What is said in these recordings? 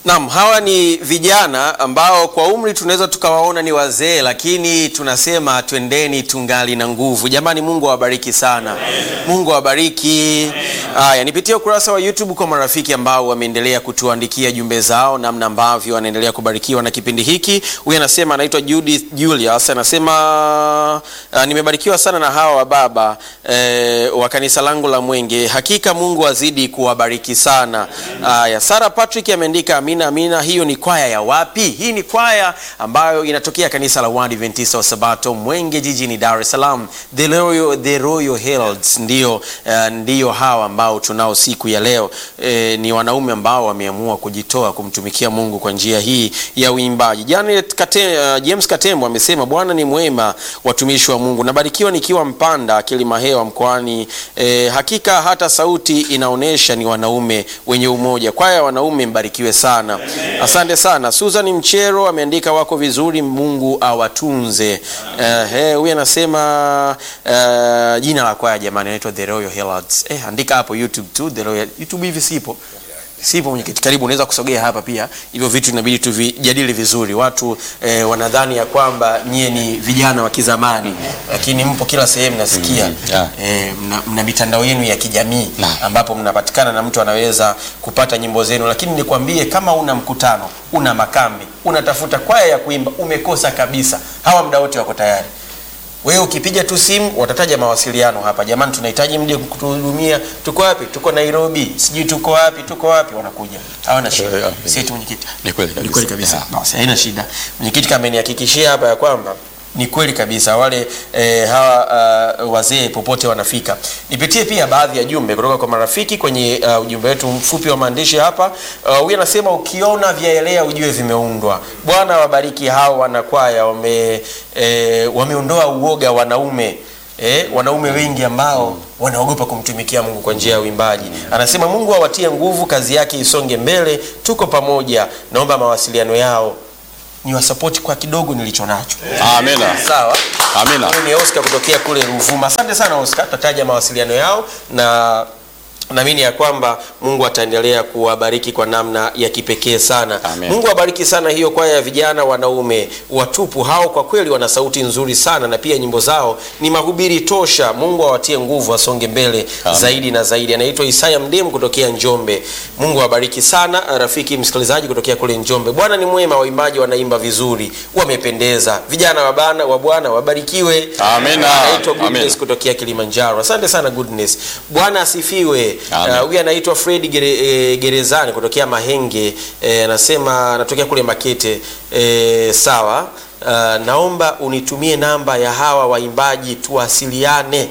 Naam, hawa ni vijana ambao kwa umri tunaweza tukawaona ni wazee, lakini tunasema twendeni tungali na nguvu. Jamani, Mungu awabariki sana. Mungu awabariki. Haya, nipitie ukurasa wa YouTube kwa marafiki ambao wameendelea kutuandikia jumbe zao, namna ambavyo wanaendelea kubarikiwa na kipindi hiki. Huyu anasema anaitwa Judith Julius, anasema uh, nimebarikiwa sana na hawa wa baba eh, wa kanisa langu la Mwenge. Hakika Mungu azidi kuwabariki sana. Haya, Sara Patrick ameandika amina, amina. Hiyo ni kwaya ya wapi? Hii ni kwaya ambayo inatokea kanisa la Waadventista wa Sabato Mwenge jijini Dar es Salaam, The Royal, The Royal Heralds ndio, uh, ndio hawa ambao tunao siku ya leo. Eh, ni wanaume ambao wameamua kujitoa kumtumikia Mungu kwa njia hii ya uimbaji. Janet Kate, uh, James Katembo amesema Bwana ni mwema, watumishi wa Mungu. Nabarikiwa nikiwa Mpanda Kilimahewa mkoani. Eh, hakika hata sauti inaonyesha ni wanaume wenye umoja. Kwaya ya wanaume mbarikiwe sana. Asante sana. Susan Mchero ameandika wako vizuri, Mungu awatunze. Eh, eh, huyu anasema eh, jina la kwaya jamani inaitwa The Royal Heralds. Eh, andika hapo YouTube tu The Royal. YouTube hivi sipo. Sipo mwenyekiti, karibu, unaweza kusogea hapa pia. Hivyo vitu inabidi tuvijadili vizuri. Watu eh, wanadhani ya kwamba nyie ni vijana wa kizamani, lakini mpo kila sehemu nasikia. Mm, yeah. Eh, mna, mna mitandao yenu ya kijamii Naam. ambapo mnapatikana na mtu anaweza kupata nyimbo zenu, lakini nikwambie, kama una mkutano, una makambi, unatafuta kwaya ya kuimba, umekosa kabisa. Hawa muda wote wako tayari. Wewe ukipiga tu simu watataja mawasiliano hapa, jamani, tunahitaji mje kutuhudumia. Tuko wapi? Tuko Nairobi, sijui tuko wapi, tuko wapi, wanakuja, hawana shida. Yeah, yeah. Si eti mwenyekiti, Ni kweli ni kabisa. kweli kabisa. Yeah. Basi haina shida. Mwenyekiti kama amenihakikishia hapa ya kwamba ni kweli kabisa wale eh, hawa uh, wazee popote wanafika. Nipitie pia baadhi ya jumbe kutoka kwa marafiki kwenye uh, ujumbe wetu mfupi wa maandishi hapa. Uh, Huyu anasema ukiona vyaelea ujue vimeundwa. Bwana wabariki hao wanakwaya wame eh, wameondoa uoga wanaume Eh, wanaume wengi ambao wanaogopa kumtumikia Mungu kwa njia ya uimbaji. Anasema Mungu awatie nguvu, kazi yake isonge mbele, tuko pamoja. Naomba mawasiliano yao ni wasapoti kwa kidogo nilicho nacho. Amina. Sawa. Amina. Huyu ni Oscar kutokea kule Ruvuma. Asante sana Oscar, tutataja mawasiliano yao na naamini ya kwamba Mungu ataendelea kuwabariki kwa namna ya kipekee sana. Amen. Mungu awabariki sana hiyo kwaya ya vijana wanaume watupu hao, kwa kweli wana sauti nzuri sana na pia nyimbo zao ni mahubiri tosha. Mungu awatie nguvu, asonge mbele Amen. zaidi na zaidi. Anaitwa Isaya Mdemu kutokea Njombe. Mungu awabariki sana rafiki msikilizaji kutokea kule Njombe. Bwana ni mwema, waimbaji wanaimba vizuri, wamependeza. Vijana wa bana wa Bwana wabarikiwe. Amina. Anaitwa Goodness Amina. kutokea Kilimanjaro. Asante sana Goodness. Bwana asifiwe. Amen. Uh, Huyu anaitwa Fred Gere, eh, Gerezani kutokea Mahenge. Eh, anasema anatokea kule Makete. Eh, sawa. Uh, naomba unitumie namba ya hawa waimbaji tuwasiliane.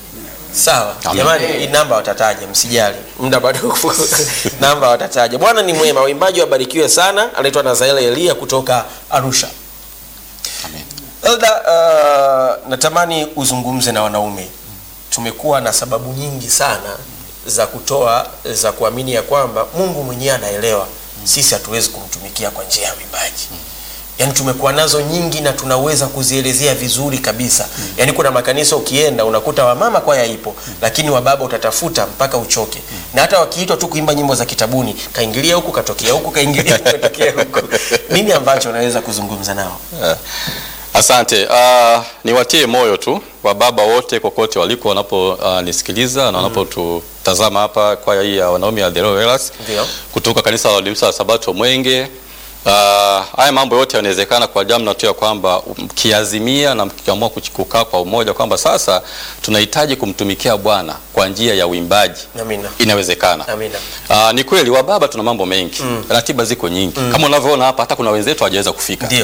Sawa. Amen. Jamani, hii namba watataja, msijali. Muda bado namba watataja. Bwana ni mwema, waimbaji wabarikiwe sana. Anaitwa Nazaela Elia kutoka Arusha. Amen. Elda, uh, natamani uzungumze na wanaume. Tumekuwa na sababu nyingi sana za kutoa za kuamini ya kwamba Mungu mwenyewe anaelewa sisi hatuwezi kumtumikia kwa njia ya uimbaji. Yaani tumekuwa nazo nyingi na tunaweza kuzielezea vizuri kabisa. Yaani kuna makanisa ukienda unakuta wamama kwaya ipo, lakini wababa utatafuta mpaka uchoke. Na hata wakiitwa tu kuimba nyimbo za kitabuni, kaingilia huku katokea huku kaingilia huku katokea huku. Nini ambacho unaweza kuzungumza nao? Eh, Asante. Uh, niwatie moyo tu wababa wote kokote waliko wanaponisikiliza na wanapotutazama hapa kwaya hii ya wanaume ya The Royal Heralds Ndio. kutoka kanisa la Waadventista wa Sabato Mwenge. Uh, haya mambo yote yanawezekana kwa jamna tu ya kwamba mkiazimia na mkiamua kuch- kukaa kwa umoja kwamba sasa tunahitaji kumtumikia Bwana kwa njia ya uimbaji, Amina. inawezekana. Amina. Uh, ni kweli wababa tuna mambo mengi ratiba ziko nyingi kama unavyoona hapa, hata kuna wenzetu hawajaweza kufika Ndio.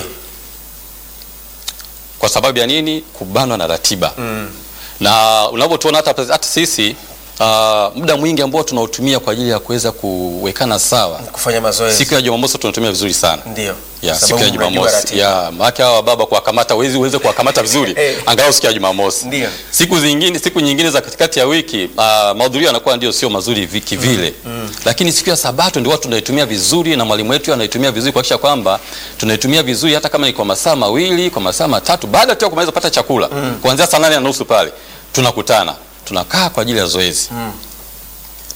kwa sababu ya nini? Kubanwa na ratiba na unavyotuona hata, hata sisi uh, muda mwingi ambao tunautumia kwa ajili ya kuweza kuwekana sawa, Kufanya mazoezi. siku ya Jumamosi tunatumia vizuri sana Ndio. ya Sababu siku ya mnajua Jumamosi ratiba. ya maana hawa baba kuwakamata uwezi uweze kuwakamata vizuri Eh. angalau siku ya Jumamosi. Ndio. Siku zingine siku nyingine za katikati ya wiki uh, mahudhurio yanakuwa ndio sio mazuri viki vile lakini siku ya Sabato ndio watu tunaitumia vizuri na mwalimu wetu anaitumia vizuri kuhakikisha kwamba tunaitumia vizuri hata kama ni kwa masaa mawili kwa masaa matatu baada tu ya kumaliza kupata chakula kuanzia saa nane na nusu pale tunakutana tunakaa kwa ajili ya zoezi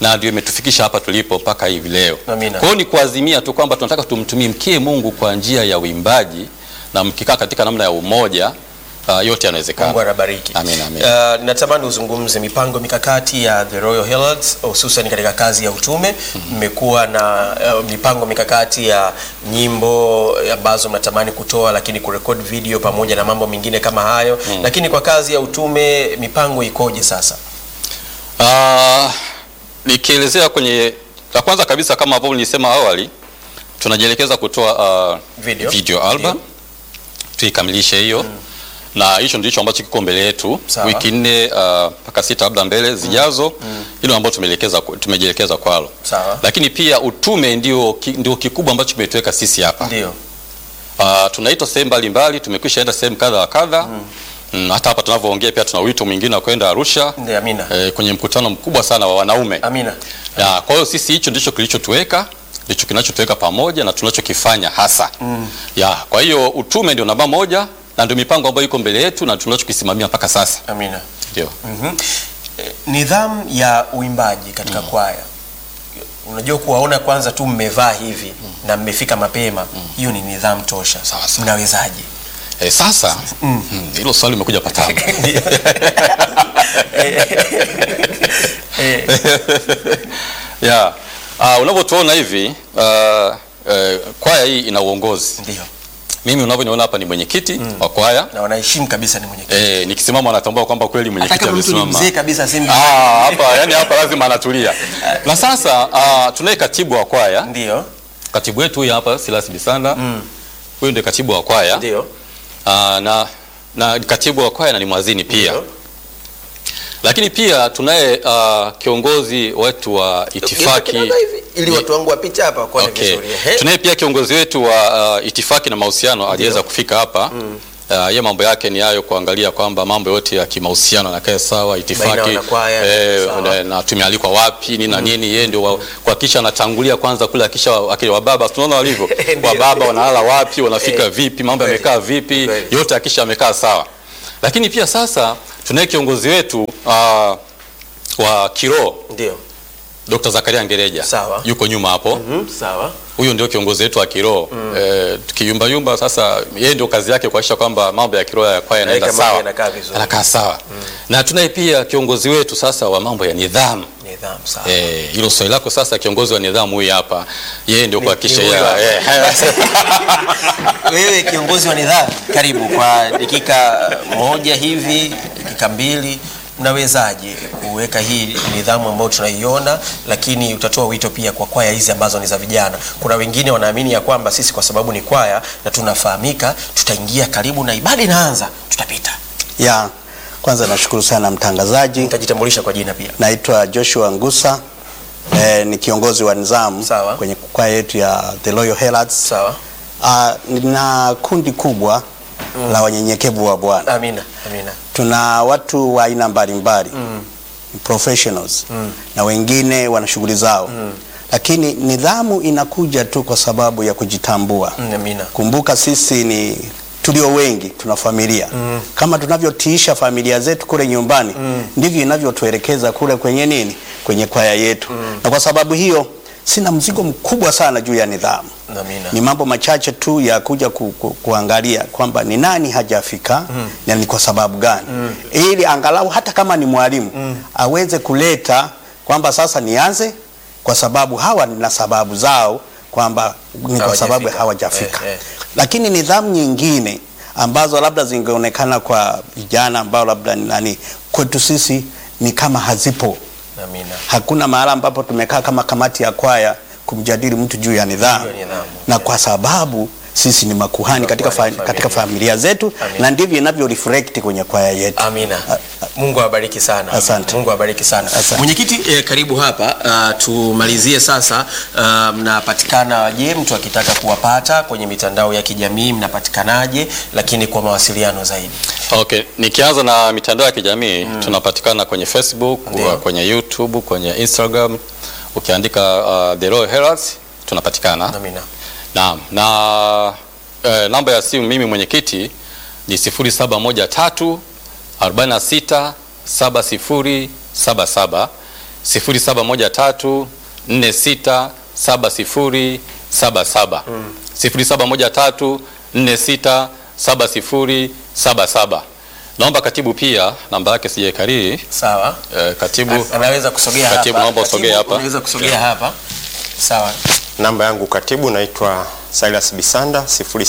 na ndio imetufikisha hapa tulipo mpaka hivi leo. Amina. Kwa hiyo ni kuazimia tu kwamba tunataka tumtumikie Mungu kwa njia ya uimbaji na mkikaa katika namna ya umoja uh, yote yanawezekana. Mungu anabariki. Amina, amina. Uh, natamani uzungumze mipango mikakati ya The Royal Heralds hususan katika kazi ya utume. Mmekuwa na uh, mipango mikakati ya nyimbo ambazo mnatamani kutoa, lakini kurekodi video pamoja na mambo mengine kama hayo. Lakini kwa kazi ya utume mipango ikoje sasa? Uh, nikielezea kwenye la kwanza kabisa kama ambavyo nilisema awali tunajielekeza kutoa uh, Video. video album tuikamilishe hiyo na hicho ndicho ambacho kiko mbele yetu Sawa. wiki nne uh, mpaka sita labda mbele zijazo hilo ambalo tumeelekeza tumejielekeza kwalo Sawa. lakini pia utume ndio, ki- ndio kikubwa ambacho kimetuweka sisi hapa Ndio. Uh, tunaitwa sehemu mbalimbali, tumekwisha enda sehemu kadha wa kadha mm. hata hapa tunavyoongea pia tuna wito mwingine wa kwenda Arusha Ndio, amina. eh, kwenye mkutano mkubwa sana wa wanaume Amina. ya, kwa hiyo sisi hicho ndicho kilichotuweka ndicho kinachotuweka pamoja na tunachokifanya hasa mm. ya, kwa hiyo utume ndio namba moja na ndio mipango ambayo iko mbele yetu na tunachokisimamia mpaka sasa Amina. ndio. Mhm. Eh, Nidhamu ya uimbaji katika kwaya, unajua kuwaona kwanza tu mmevaa hivi na mmefika mapema, hiyo ni nidhamu tosha. Sawa, sawa. Mnawezaje? Eh, sasa mm, hilo swali limekuja patamu Eh, ya uh, unavyotuona hivi uh, uh, kwaya hii ina uongozi Ndio, mimi unavyoniona hapa ni mwenyekiti wa kwaya na wanaheshimu kabisa ni mwenyekiti, eh, nikisimama wanatambua kwamba kweli hata mwenyekiti kama mtu ni amesimama mzee kabisa simbi. Ah, hapa yani hapa lazima anatulia na sasa uh, tunaye katibu wa kwaya Ndio, katibu wetu huyu hapa Silas Bisanda huyu ndio katibu wa kwaya ndio, uh, na na katibu wa kwaya na ni mwazini pia Ndio. lakini pia tunaye uh, kiongozi wetu wa itifaki Kidogo hivi, ili watu wangu wapite hapa kwa Okay. vizuri. Ehe. Tunaye pia kiongozi wetu wa uh, itifaki na mahusiano aliweza kufika hapa Uh, ye mambo yake ni hayo kuangalia kwamba mambo yote ya kimahusiano yanakae sawa, Baina itifaki ya wanakwaya, eh, sawa. na, na tumealikwa wapi nini na nini, yeye ndio wa- kuhakikisha anatangulia kwanza kule, akisha akili wa baba, tunaona walivyo Ndio. wa baba wanalala wapi, wanafika Eh, vipi, mambo kweli. yamekaa vipi, Kweli. yote akisha amekaa sawa. Lakini pia sasa tunaye kiongozi wetu uh, wa kiroho Ndio, Dr. Zakaria Ngereja Sawa. yuko nyuma hapo Mhm, sawa. huyo ndio kiongozi wetu wa kiroho mm. E, tukiyumba yumba sasa, yeye ndio kazi yake kuhakikisha kwamba mambo ya kiroho ya kwaya yanaenda Yaweka mambo sawa, yanakaa vizuri. yanakaa sawa na tunaye pia kiongozi wetu sasa wa mambo ya nidhamu. Nidhamu, sawa. Eh, hilo swali lako sasa, kiongozi wa nidhamu huyu hapa, yeye ndio kuhakikisha ni huyu ya- hapa. eh, Wewe kiongozi wa nidhamu, karibu kwa dakika moja hivi, dakika mbili, mnawezaje kuweka hii nidhamu ambayo tunaiona, lakini utatoa wito pia kwa kwaya hizi ambazo ni za vijana. Kuna wengine wanaamini ya kwamba sisi kwa sababu ni kwaya na tunafahamika, tutaingia karibu na ibada inaanza, tutapita. Ya, kwanza nashukuru sana mtangazaji. Nitajitambulisha kwa jina pia. Naitwa Joshua Ngusa eh, ni kiongozi wa nizamu Sawa. kwenye kwaya yetu ya The Royal Heralds. Sawa, Ah, nina kundi kubwa la wanyenyekevu wa Bwana. amina, amina. Tuna watu wa aina mbalimbali professionals na wengine wana shughuli zao lakini nidhamu inakuja tu kwa sababu ya kujitambua. Mm, Amina. Kumbuka sisi ni tulio wengi, tuna familia kama tunavyotiisha familia zetu kule nyumbani ndivyo inavyotuelekeza kule kwenye nini, kwenye kwaya yetu na kwa sababu hiyo sina mzigo mkubwa sana juu ya nidhamu. Amina. Ni mambo machache tu ya kuja ku, ku, kuangalia kwamba ni nani hajafika na ni kwa sababu gani, ili angalau hata kama ni mwalimu aweze kuleta kwamba sasa nianze kwa sababu hawa na sababu zao kwamba ni kwa sababu Hawajafika. hawajafika. Eh, eh. Lakini nidhamu nyingine ambazo labda zingeonekana kwa vijana ambao labda ni nani, kwetu sisi ni kama hazipo. Amina. Hakuna mahala ambapo tumekaa kama kamati ya kwaya kumjadili mtu juu ya nidhamu, Juu ya nidhamu. na kwa sababu sisi ni makuhani katika, fa, Makuhani, katika familia. familia zetu Amina. na ndivyo inavyo reflect kwenye kwaya yetu. Amina. Mungu awabariki sana. Asante. Mungu awabariki sana. Asante. Mwenyekiti eh, karibu hapa uh, tumalizie sasa uh, mnapatikana je, mtu akitaka kuwapata kwenye mitandao ya kijamii mnapatikanaje, lakini kwa mawasiliano zaidi? Okay, nikianza na mitandao ya kijamii tunapatikana kwenye Facebook, Ndio. kwenye YouTube, kwenye Instagram. Ukiandika uh, The Royal Heralds tunapatikana. Amina. Naam, na eh, namba ya simu mimi mwenyekiti ni 0713 46 7077 0713 46 70 77 0713 46 70 77. Naomba katibu pia namba yake sijaikariri. Sawa. Eh, katibu Anaweza kusogea Katibu, hapa. naomba usogee Katibu, hapa. Unaweza kusogea hapa. Sawa. Namba yangu katibu naitwa Silas Bisanda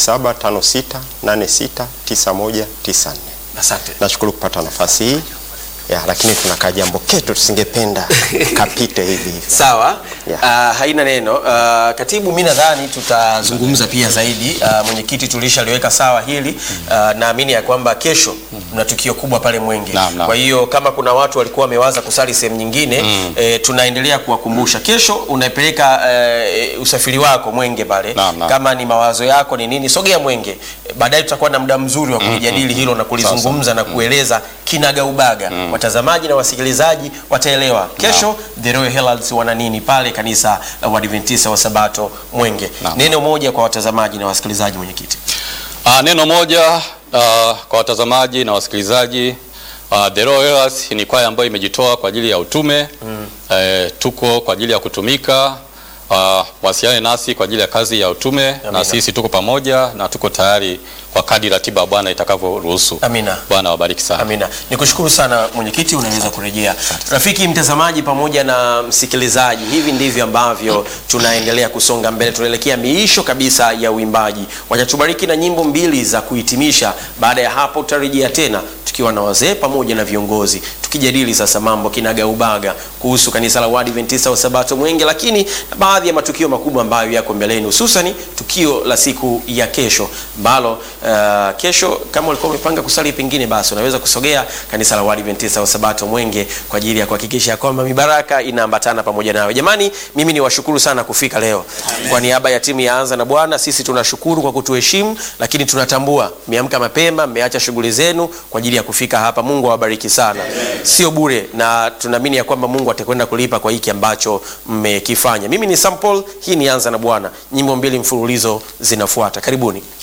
0756869194. Asante. Nashukuru kupata nafasi hii ya, lakini tuna kajambo ketu tusingependa kapite hivi hivi. Sawa. Yeah. Ah, haina neno. Ah, katibu, mimi nadhani tutazungumza pia zaidi. Ah, mwenyekiti tulishaliweka sawa hili. Ah, naamini ya kwamba kesho mna tukio kubwa pale Mwenge. Naam, naam. Kwa hiyo kama kuna watu walikuwa wamewaza kusali sehemu nyingine eh, tunaendelea kuwakumbusha. Kesho unaipeleka eh, usafiri wako Mwenge pale. Naam, naam. Kama ni mawazo yako ni nini, sogea Mwenge. Eh, Baadaye tutakuwa na muda mzuri wa kulijadili hilo na kulizungumza na kueleza kinagaubaga. Watazamaji na wasikilizaji wataelewa kesho The Royal Heralds wana nini pale kanisa la Waadventista wa Sabato Mwenge. Naam. Neno moja kwa watazamaji na wasikilizaji, mwenyekiti. Ah, neno moja ah, kwa watazamaji na wasikilizaji. Ah, The Royal Heralds ni kwaya ambayo imejitoa kwa ajili ya utume eh, tuko kwa ajili ya kutumika. Ah, wasiane nasi kwa ajili ya kazi ya utume na sisi tuko pamoja na tuko tayari kwa kadri ratiba ya Bwana itakavyoruhusu. Amina. Bwana wabariki sana. Amina. Nikushukuru sana mwenyekiti, unaweza kurejea. Rafiki mtazamaji pamoja na msikilizaji, hivi ndivyo ambavyo tunaendelea kusonga mbele, tunaelekea miisho kabisa ya uimbaji. Watatubariki na nyimbo mbili za kuhitimisha. Baada ya hapo tutarejea tena tukiwa na wazee pamoja na viongozi tukijadili sasa mambo kinagaubaga kuhusu kanisa la Waadventista wa Sabato Mwenge, lakini na baadhi ya matukio makubwa ambayo yako mbeleni, hususani tukio la siku ya kesho ambalo uh, kesho kama ulikuwa umepanga kusali pengine, basi unaweza kusogea kanisa la Waadventista wa Sabato Mwenge kwa ajili ya kuhakikisha kwamba mibaraka inaambatana pamoja nawe. Jamani, mimi ni washukuru sana kufika leo. Kwa niaba ya timu ya Anza na Bwana, sisi tunashukuru kwa kutuheshimu, lakini tunatambua mmeamka mapema, mmeacha shughuli zenu kwa ajili ya kufika hapa. Mungu awabariki sana, sio bure, na tunaamini ya kwamba Mungu atakwenda kulipa kwa hiki ambacho mmekifanya. Mimi ni Sam Paul, hii ni Anza na Bwana. Nyimbo mbili mfululizo zinafuata, karibuni.